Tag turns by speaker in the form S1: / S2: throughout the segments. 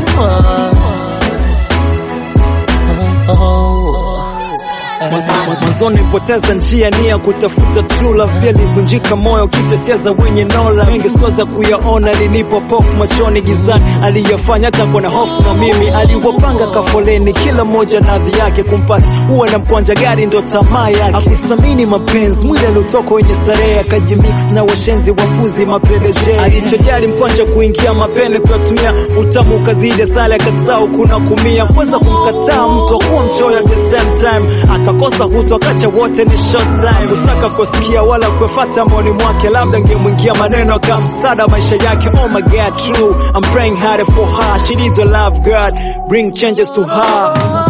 S1: Mwanzoni nilipoteza njia nia kutafuta true love, pia livunjika moyo kisa sia za wenye nola mengi sikuweza kuyaona, linipo pofu machoni gizani, aliyofanya tangu na hofu na mimi, aliwapanga kafoleni, kila mmoja na adhi yake, kumpata uwe na mkwanja gari ndo tamaa yake, akuthamini mapenzi, mwili aliotoka wenye starehe, akajimix na washenzi wapuzi mapeleje, alichojali mkwanja kuingia mapene, kuyatumia utamu ukazidi sale, akasahau kuna kumia, kuweza kumkataa mtu akuwa mchoyo at the same time, akakosa huto akacha wote ni short time, kutaka kusikia wala kufuata maoni mwake, labda ngemwingia maneno akamsada maisha yake. Oh my God, true I'm praying hard for her, she needs your love God, bring changes to her.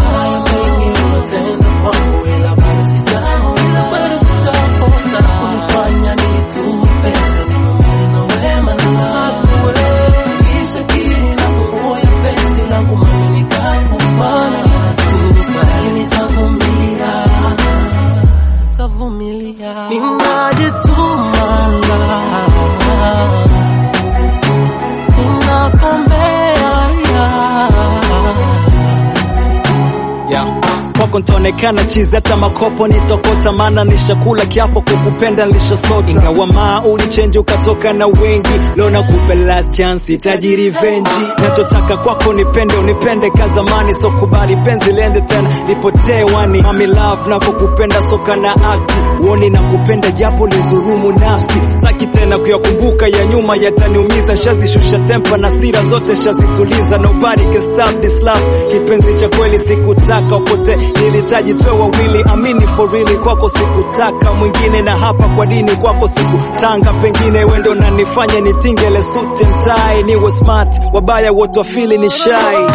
S1: kwako ntaonekana chizi, hata makopo nitokota, maana nishakula kiapo kukupenda nilishasota, ingawa maa ulichenji ukatoka na wengi. Leo nakupe last chance, itaji revenge. Nachotaka kwako nipende, unipende ka zamani, so kubali penzi lende tena lipotee wani. Mami love nakokupenda soka na akti uoni na kupenda japo lizurumu nafsi, staki tena kuyakumbuka ya nyuma, yataniumiza. Shazishusha tempa na sira zote shazituliza, nobody can stop this love. Kipenzi cha kweli sikutaka upote nilitaji tuwe wawili, amini for really, kwako sikutaka mwingine, na hapa kwa dini kwako sikutanga, pengine wendo na nifanye nitingele suti and tie, niwe smart, wabaya wote wafili ni shy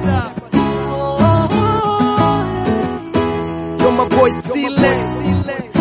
S1: You're my boy, Zile.